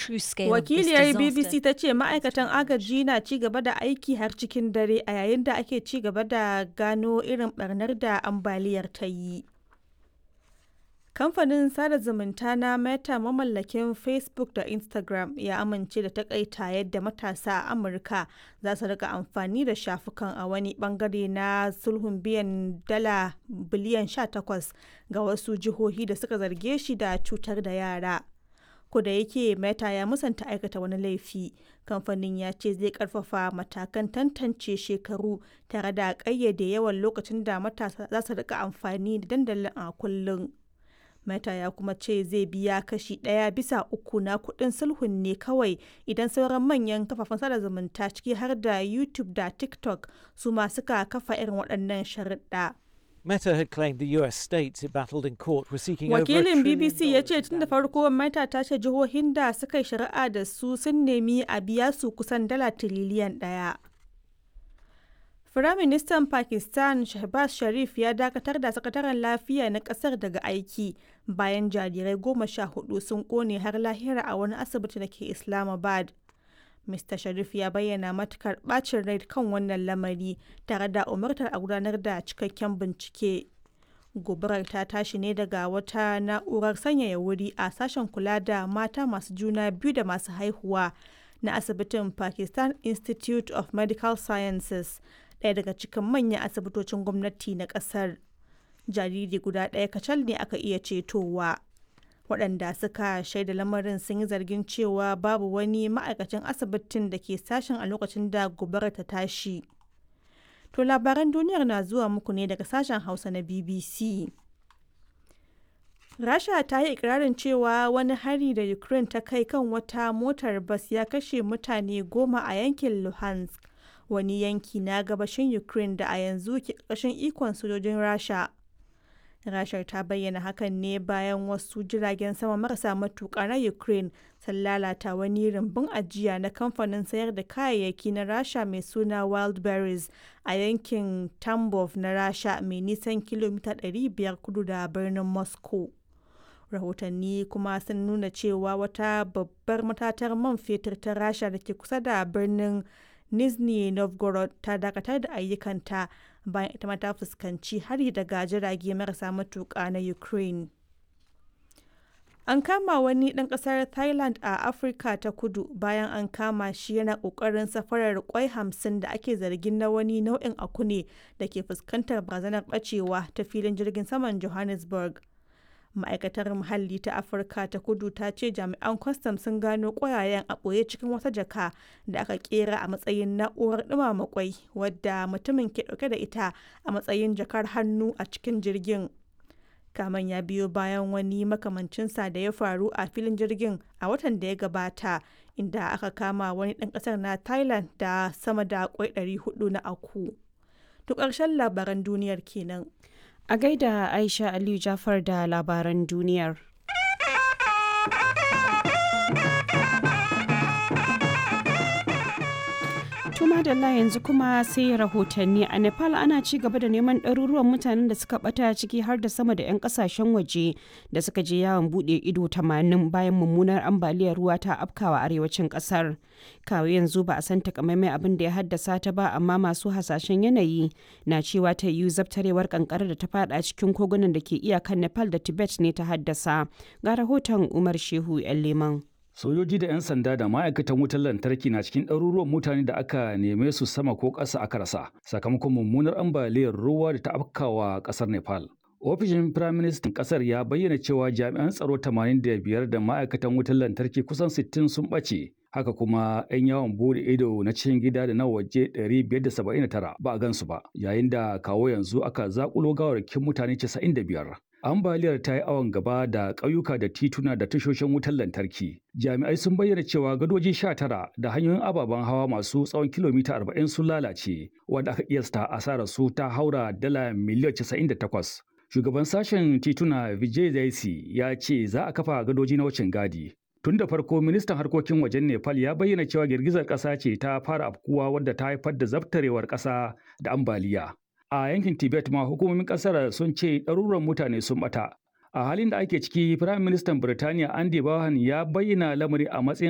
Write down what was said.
true scale of this Wakiliyar disaster. BBC ta ce ma'aikatan agaji na ci gaba da aiki har cikin dare a yayin da ake ci gaba da gano irin barnar da ambaliyar ta yi. Kamfanin sada zumunta na Meta mamallakin Facebook da Instagram ya amince da takaita yadda matasa a Amurka za su rika amfani da shafukan a wani bangare na sulhun biyan dala biliyan 18 ga wasu jihohi da suka zarge shi da cutar da yara. da yake Meta ya musanta aikata wani laifi, kamfanin ya ce zai karfafa matakan tantance shekaru tare da ƙayyade yawan lokacin da matasa za su rika amfani da dandalin a kullum. Meta ya kuma ce zai biya kashi ɗaya bisa uku na kuɗin sulhun ne kawai idan sauran manyan kafafen sada zumunta ciki har da YouTube da TikTok su ma suka kafa irin waɗannan sharuɗa. Meta had claimed the US states it battled in court were seeking over a Wakilin trillion BBC ya ce dollars tun da in farko Meta ta ce jihohin da suka yi shari'a da su sun nemi a biya su kusan dala tiriliyan ɗaya. Firaministan Pakistan Shehbaz Sharif ya dakatar da sakataren lafiya na kasar daga aiki bayan jarirai goma sha hudu sun kone har lahira a wani asibiti da ke Islamabad. Mr. Sharif ya bayyana matukar bacin rai kan wannan lamari tare da umartar a gudanar da cikakken bincike. Gobarar ta tashi ne daga wata na'urar sanyaya wuri a sashen kula da mata masu juna biyu da masu haihuwa na asibitin Pakistan Institute of Medical Sciences, ɗaya daga cikin manyan asibitocin gwamnati na ƙasar. Jariri guda ɗaya kacal ne aka iya cetowa. waɗanda suka shaida lamarin sun yi zargin cewa babu wani ma'aikacin asibitin da ke sashen a lokacin da gobarar ta tashi. To labaran duniyar na zuwa muku ne daga sashen Hausa na BBC. Rasha ta yi ikirarin cewa wani hari da Ukraine ta kai kan wata motar bas ya kashe mutane goma a yankin Luhansk, wani yanki na gabashin Ukraine da a yanzu ke ƙarƙashin ikon sojojin Rasha. Rashar ta bayyana hakan ne bayan wasu jiragen sama marasa matuƙa na Ukraine sun lalata wani rumbun ajiya na kamfanin sayar da kayayyaki na Rasha mai suna Wildberries a yankin Tambov na Rasha mai nisan kilomita 500 kudu da birnin Moscow. Rahotanni kuma sun nuna cewa wata babbar matatar man fetur ta Rasha da ke kusa da birnin Nizhny Novgorod ta dakatar da ayyukanta bayan ita ma ta fuskanci hari daga jirage marasa matuƙa na Ukraine. An kama wani ɗan ƙasar Thailand a Afirka ta kudu bayan an kama shi yana ƙoƙarin safarar kwai hamsin da ake zargin na wani nau'in akune da ke fuskantar barazanar ɓacewa ta filin jirgin saman Johannesburg. ma'aikatar muhalli ta afirka ta kudu ta ce jami'an kwastam sun gano ƙwayayen a ɓoye cikin wata jaka da aka kera a matsayin na'urar ɗumama kwai wadda mutumin ke ɗauke da ita a matsayin jakar hannu a cikin jirgin kaman ya biyo bayan wani makamancinsa da ya faru a filin jirgin a watan da ya gabata inda aka kama wani ɗan ƙasar na thailand da sama da kwai 400 na aku to ƙarshen labaran duniyar kenan A gaida Aisha Aliyu Jafar da labaran duniyar. Tuma da yanzu kuma sai rahotanni a Nepal ana ci gaba da neman ɗaruruwan mutanen da suka bata ciki har da sama da 'yan kasashen waje da suka je yawon buɗe ido 80 bayan mummunar ambaliyar ruwa ta afkawa arewacin ƙasar. Kawo yanzu ba a san takamaimai abin da ya haddasa ta ba amma masu hasashen yanayi na cewa ta yiwu zabtarewar kankara da ta fada cikin kogunan da ke iyakan Nepal da Tibet ne ta haddasa. Ga rahoton Umar Shehu 'yan Leman. Sojoji da 'yan sanda da ma'aikatan wutar lantarki na cikin ɗaruruwan mutane da aka neme su sama ko ƙasa aka rasa sakamakon mummunar ambaliyar ruwa da ta afkawa ƙasar Nepal. Ofishin Firaministan ƙasar ya bayyana cewa jami'an tsaro 85 da ma'aikatan wutar lantarki kusan 60 sun ɓace. Haka kuma 'yan yawon bude ido na cikin gida da na waje 579 ba a gansu ba, yayin da kawo yanzu aka zakulo gawarkin mutane 95. Ambaliyar ta yi awon gaba da ƙauyuka da tituna da tashoshin wutar lantarki. Jami'ai sun bayyana cewa gadoji 19 da hanyoyin ababen hawa masu tsawon kilomita 40 sun lalace, wanda aka kiyasta asarar su ta haura dala miliyan 98. Shugaban sashen tituna Vijay Zaisi ya ce za a kafa gadoji na wucin gadi. Tun da farko ministan harkokin wajen Nepal ya bayyana cewa girgizar ƙasa ce ta fara afkuwa wadda ta haifar da zabtarewar ƙasa da ambaliya. A yankin Tibet ma hukumomin ƙasar sun ce ɗaruran mutane sun ɓata. A halin da ake ciki, Firayim Ministan Birtaniya Andy Bahan ya bayyana lamari a matsayin